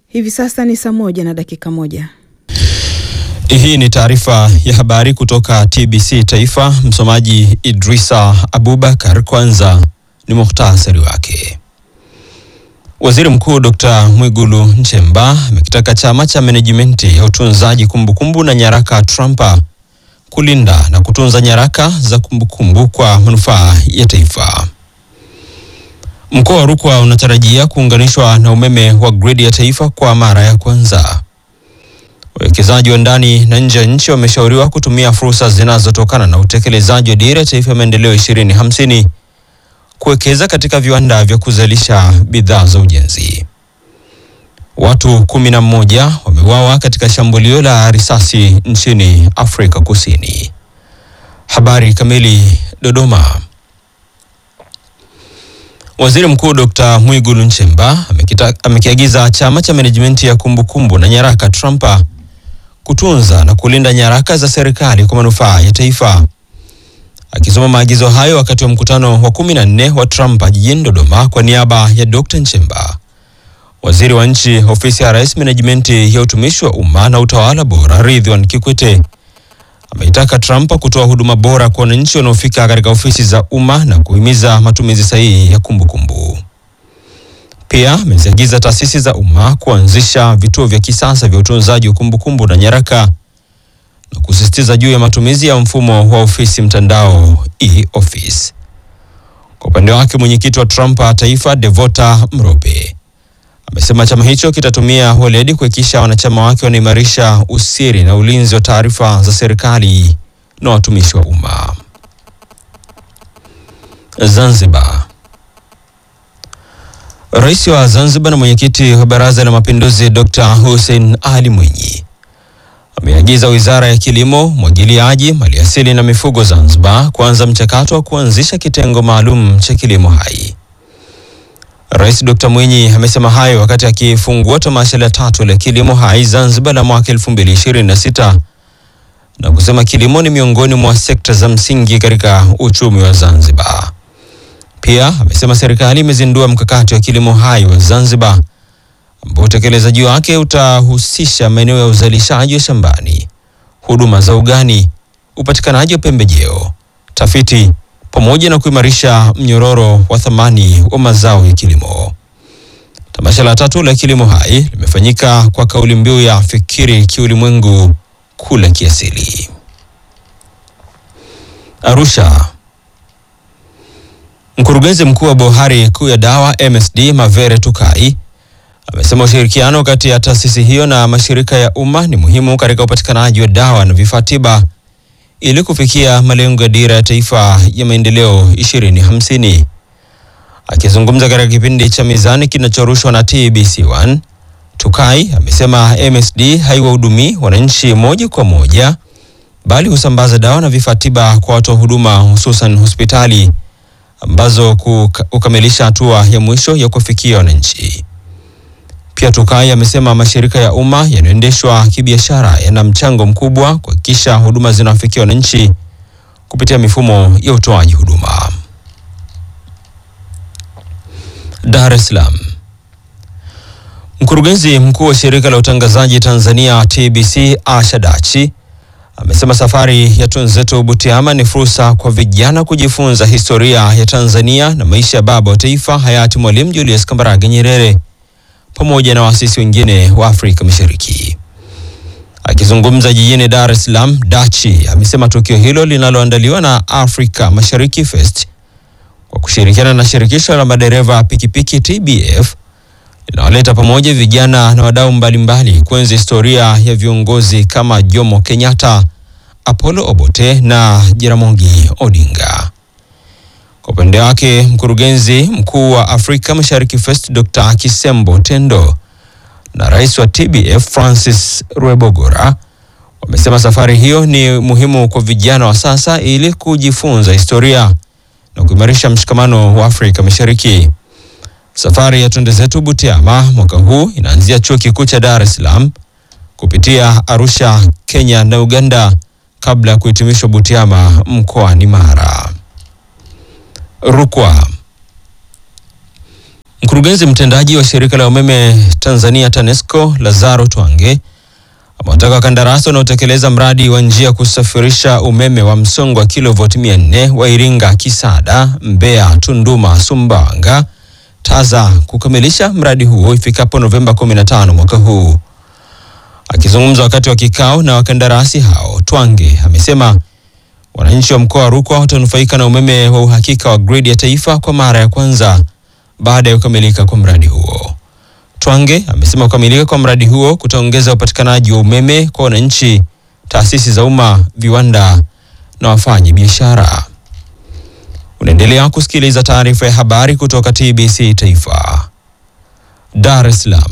Hivi sasa ni saa moja na dakika moja. Hii ni taarifa ya habari kutoka TBC Taifa. Msomaji Idrisa Abubakar. Kwanza ni muhtasari wake. Waziri Mkuu Dr. Mwigulu Nchemba amekitaka chama cha menejimenti ya utunzaji kumbukumbu na nyaraka Trumpa kulinda na kutunza nyaraka za kumbukumbu kwa manufaa ya taifa. Mkoa wa Rukwa unatarajia kuunganishwa na umeme wa gridi ya taifa kwa mara ya kwanza. Wawekezaji wa ndani na nje ya nchi wameshauriwa kutumia fursa zinazotokana na utekelezaji wa dira ya taifa ya maendeleo 2050 kuwekeza katika viwanda vya kuzalisha bidhaa za ujenzi. Watu kumi na mmoja wameuawa katika shambulio la risasi nchini Afrika Kusini. Habari kamili. Dodoma. Waziri Mkuu Dr. Mwigulu Nchemba amekiagiza chama cha menejimenti ya kumbukumbu na nyaraka Trumpa kutunza na kulinda nyaraka za serikali kwa manufaa ya taifa. Akisoma maagizo hayo wakati wa mkutano wa kumi na nne wa Trumpa jijini Dodoma kwa niaba ya Dr. Nchemba, waziri wa nchi ofisi ya Rais, menejimenti ya utumishi wa umma na utawala bora, Ridhiwan Kikwete ameitaka Trump kutoa huduma bora kwa wananchi wanaofika katika ofisi za umma na kuhimiza matumizi sahihi ya kumbukumbu. Pia ameziagiza taasisi za umma kuanzisha vituo vya kisasa vya utunzaji wa kumbukumbu na nyaraka na kusisitiza juu ya matumizi ya mfumo wa ofisi mtandao e-office. Kwa upande wake, mwenyekiti wa Trump taifa Devota Mrope amesema chama hicho kitatumia weledi kuhakikisha wanachama wake wanaimarisha usiri na ulinzi wa taarifa za serikali na watumishi wa umma. Zanzibar. Rais wa Zanzibar na mwenyekiti wa Baraza la Mapinduzi Dr. Hussein Ali Mwinyi ameagiza Wizara ya Kilimo, Umwagiliaji, Maliasili na Mifugo Zanzibar kuanza mchakato wa kuanzisha kitengo maalum cha kilimo hai. Rais Dr. Mwinyi amesema hayo wakati akifungua tamasha la tatu la kilimo hai Zanzibar la mwaka 2026 na kusema kilimo ni miongoni mwa sekta za msingi katika uchumi wa Zanzibar. Pia amesema serikali imezindua mkakati wa kilimo hai wa Zanzibar ambao utekelezaji wake utahusisha maeneo ya uzalishaji wa shambani, huduma za ugani, upatikanaji wa pembejeo, tafiti pamoja na kuimarisha mnyororo wa thamani wa mazao ya kilimo. Tamasha la tatu la kilimo hai limefanyika kwa kauli mbiu ya fikiri kiulimwengu, kula kiasili. Arusha. Mkurugenzi mkuu wa bohari kuu ya dawa MSD Mavere Tukai amesema ushirikiano kati ya taasisi hiyo na mashirika ya umma ni muhimu katika upatikanaji wa dawa na vifaa tiba ili kufikia malengo ya dira ya taifa ya maendeleo 2050. Akizungumza katika kipindi cha Mizani kinachorushwa na TBC1, Tukai amesema MSD haiwahudumii wananchi moja kwa moja bali husambaza dawa na vifaa tiba kwa watoa huduma hususan hospitali ambazo kukamilisha hatua ya mwisho ya kufikia wananchi. Pia Tukai amesema mashirika ya umma yanayoendeshwa kibiashara yana mchango mkubwa kuhakikisha huduma zinawafikia wananchi kupitia mifumo ya utoaji huduma. Dar es Salaam. Mkurugenzi mkuu wa shirika la utangazaji Tanzania TBC Asha Dachi amesema safari ya Twenzetu Butiama ni fursa kwa vijana kujifunza historia ya Tanzania na maisha ya baba wa taifa hayati Mwalimu Julius Kambarage Nyerere pamoja na waasisi wengine wa Afrika Mashariki. Akizungumza jijini Dar es Salaam, Dachi amesema tukio hilo linaloandaliwa na Africa Mashariki Fest kwa kushirikiana na shirikisho la madereva pikipiki TBF linawaleta pamoja vijana na wadau mbalimbali kuenzi historia ya viongozi kama Jomo Kenyatta, Apollo Obote na Jaramogi Odinga. Kwa upande wake mkurugenzi mkuu wa Afrika Mashariki Fest Dr. Kisembo Tendo na rais wa TBF Francis Rwebogora wamesema safari hiyo ni muhimu kwa vijana wa sasa ili kujifunza historia na kuimarisha mshikamano wa Afrika Mashariki. Safari ya Twende Zetu Butiama mwaka huu inaanzia chuo kikuu cha Dar es Salaam kupitia Arusha, Kenya na Uganda kabla ya kuhitimishwa Butiama mkoani Mara. Rukwa. Mkurugenzi mtendaji wa shirika la umeme Tanzania TANESCO Lazaro Twange amewataka wakandarasi wanaotekeleza mradi wa njia kusafirisha umeme wa msongo wa kilovoti 400 wa Iringa Kisada, Mbeya, Tunduma, Sumbawanga, Taza kukamilisha mradi huo ifikapo Novemba 15 mwaka huu. Akizungumza wakati wa kikao na wakandarasi hao, Twange amesema wananchi wa mkoa wa Rukwa watanufaika na umeme wa uhakika wa gridi ya taifa kwa mara ya kwanza baada ya kukamilika kwa mradi huo. Twange amesema kukamilika kwa mradi huo kutaongeza upatikanaji wa umeme kwa wananchi, taasisi za umma, viwanda na wafanyi biashara. Unaendelea kusikiliza taarifa ya habari kutoka TBC Taifa, Dar es Salaam.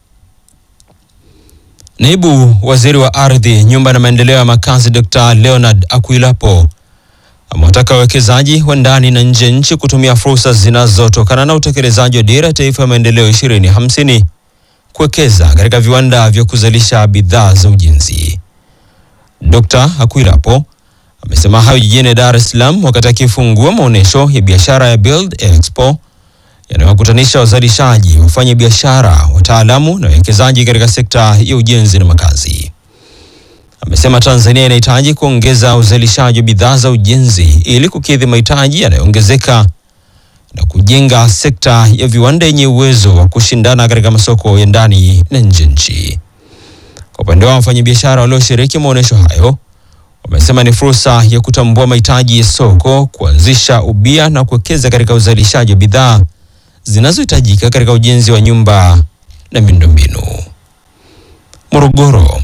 Naibu Waziri wa Ardhi, Nyumba na Maendeleo ya Makazi Dr. Leonard Akwilapo amewataka wawekezaji wa ndani na nje ya nchi kutumia fursa zinazotokana na utekelezaji wa Dira ya Taifa ya Maendeleo 2050 kuwekeza katika viwanda vya kuzalisha bidhaa za ujenzi. Dr. Akwilapo amesema hayo jijini Dar es Salaam wakati akifungua maonyesho ya biashara ya Build Expo yanayowakutanisha wazalishaji, wafanya biashara, wataalamu na wawekezaji katika sekta ya ujenzi na makazi. Amesema Tanzania inahitaji kuongeza uzalishaji wa bidhaa za ujenzi ili kukidhi mahitaji yanayoongezeka na kujenga sekta ya viwanda yenye uwezo wa kushindana katika masoko ya ndani na nje nchi. Kwa upande wao, wafanyabiashara walioshiriki maonyesho hayo wamesema ni fursa ya kutambua mahitaji ya soko, kuanzisha ubia na kuwekeza katika uzalishaji wa bidhaa zinazohitajika katika ujenzi wa nyumba na miundombinu. Morogoro.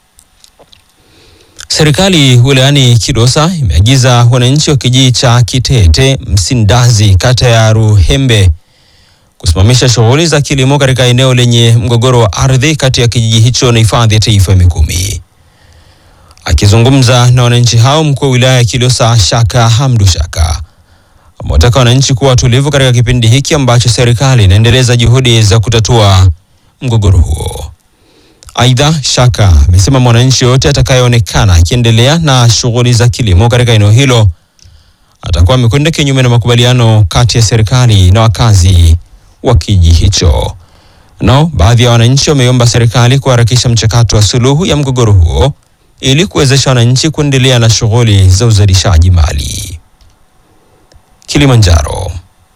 Serikali wilayani Kilosa imeagiza wananchi wa kijiji cha Kitete Msindazi kata ya Ruhembe kusimamisha shughuli za kilimo katika eneo lenye mgogoro wa ardhi kati ya kijiji hicho na hifadhi ya taifa ya Mikumi. Akizungumza na wananchi hao, mkuu wa wilaya ya Kilosa Shaka Hamdu Shaka amewataka wananchi kuwa watulivu katika kipindi hiki ambacho serikali inaendeleza juhudi za kutatua mgogoro huo. Aidha, Shaka amesema mwananchi yote atakayeonekana akiendelea na shughuli za kilimo katika eneo hilo atakuwa amekwenda kinyume na makubaliano kati ya serikali na wakazi wa kijiji hicho. Nao baadhi ya wananchi wameomba serikali kuharakisha mchakato wa suluhu ya mgogoro huo ili kuwezesha wananchi kuendelea na shughuli za uzalishaji mali. Kilimanjaro.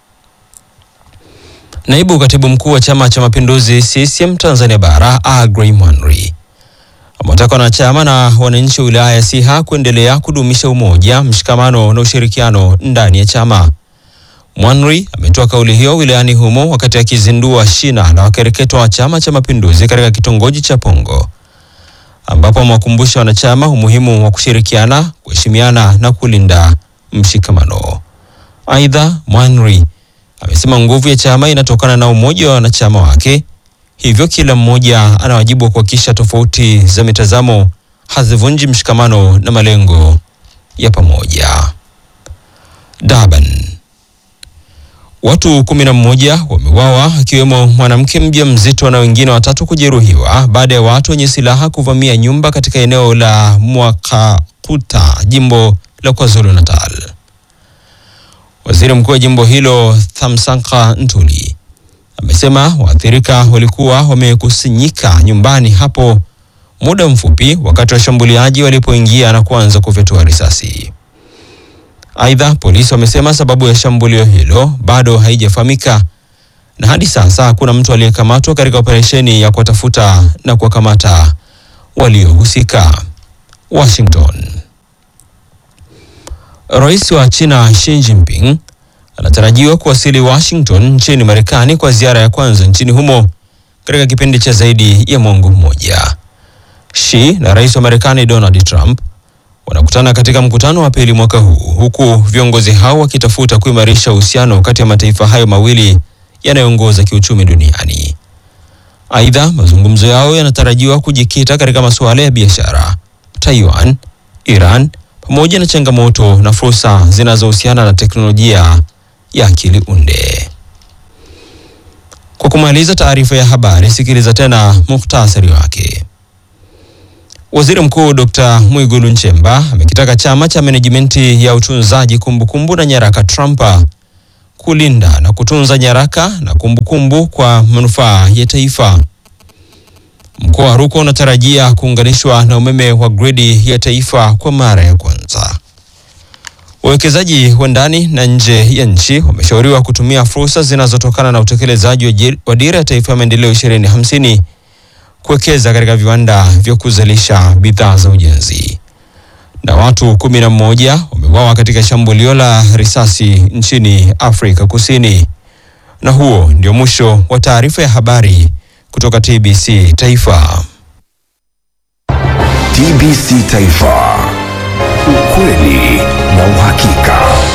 Naibu katibu mkuu wa Chama cha Mapinduzi CCM Tanzania Bara Agrey Mwanri amewataka wanachama na wananchi wa wilaya ya Siha kuendelea kudumisha umoja, mshikamano na ushirikiano ndani ya chama. Mwanri ametoa kauli hiyo wilayani humo wakati akizindua shina la wakereketwa wa Chama cha Mapinduzi katika kitongoji cha Pongo ambapo amewakumbusha wanachama umuhimu wa kushirikiana, kuheshimiana na kulinda mshikamano. Aidha, Mwanri amesema nguvu ya chama inatokana na umoja wa wanachama wake, hivyo kila mmoja ana wajibu wa kuhakikisha tofauti za mitazamo hazivunji mshikamano na malengo ya pamoja. Durban. Watu kumi na mmoja wameuawa akiwemo mwanamke mjamzito na wengine watatu kujeruhiwa baada ya watu wenye silaha kuvamia nyumba katika eneo la Mwakakuta, jimbo la KwaZulu Natal. Waziri mkuu wa jimbo hilo Thamsanqa Ntuli amesema waathirika walikuwa wamekusanyika nyumbani hapo muda mfupi wakati washambuliaji walipoingia na kuanza kufyatua risasi. Aidha, polisi wamesema sababu ya shambulio hilo bado haijafahamika na hadi sasa hakuna mtu aliyekamatwa katika operesheni ya kuwatafuta na kuwakamata waliohusika. Washington. Rais wa China Xi Jinping anatarajiwa kuwasili Washington nchini Marekani kwa ziara ya kwanza nchini humo katika kipindi cha zaidi ya mwongo mmoja. Xi na rais wa Marekani Donald Trump wanakutana katika mkutano wa pili mwaka huu huku viongozi hao wakitafuta kuimarisha uhusiano kati ya mataifa hayo mawili yanayoongoza kiuchumi duniani. Aidha, mazungumzo yao yanatarajiwa kujikita katika masuala ya biashara, Taiwan, Iran pamoja na changamoto na fursa zinazohusiana na teknolojia ya akili unde. Kwa kumaliza taarifa ya habari, sikiliza tena muhtasari wake. Waziri Mkuu Dr. Mwigulu Nchemba amekitaka chama cha menejimenti ya utunzaji kumbukumbu na nyaraka Trumpa kulinda na kutunza nyaraka na kumbukumbu kwa manufaa ya taifa. Mkoa wa Rukwa unatarajia kuunganishwa na umeme wa gridi ya taifa kwa mara ya kwanza. Wawekezaji wa ndani na nje ya nchi wameshauriwa kutumia fursa zinazotokana na utekelezaji wa dira ya taifa ya maendeleo 2050 kuwekeza katika viwanda vya kuzalisha bidhaa za ujenzi. Na watu kumi na mmoja wameuawa katika shambulio la risasi nchini Afrika Kusini. Na huo ndio mwisho wa taarifa ya habari kutoka TBC Taifa. TBC Taifa, ukweli na uhakika.